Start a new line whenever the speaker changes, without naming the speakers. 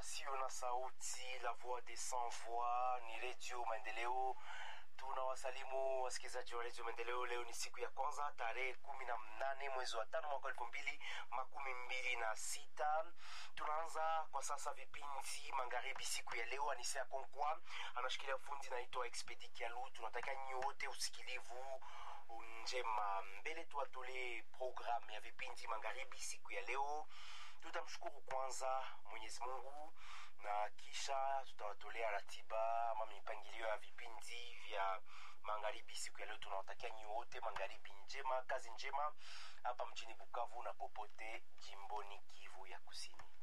wasio na sauti, la voix des sans voix, ni redio Maendeleo. Tunawasalimu wasikilizaji wa redio Maendeleo. Leo ni siku ya kwanza tarehe kumi na mnane mwezi wa tano mwaka elfu mbili makumi mbili na sita. Tunaanza kwa sasa vipindi magharibi siku ya leo. Anisea Konkwa anashikilia fundi, naitwa Expedi Kialu. Tunataka nyote usikilivu njema. Mbele tuwatolee programu ya vipindi magharibi siku ya leo. Tutamshukuru kwanza Mwenyezi Mungu na kisha tutawatolea ratiba ama mipangilio ya vipindi vya magharibi siku ya leo. Tunawatakia nyi wote magharibi njema, kazi njema hapa mjini Bukavu na popote jimboni Kivu ya Kusini.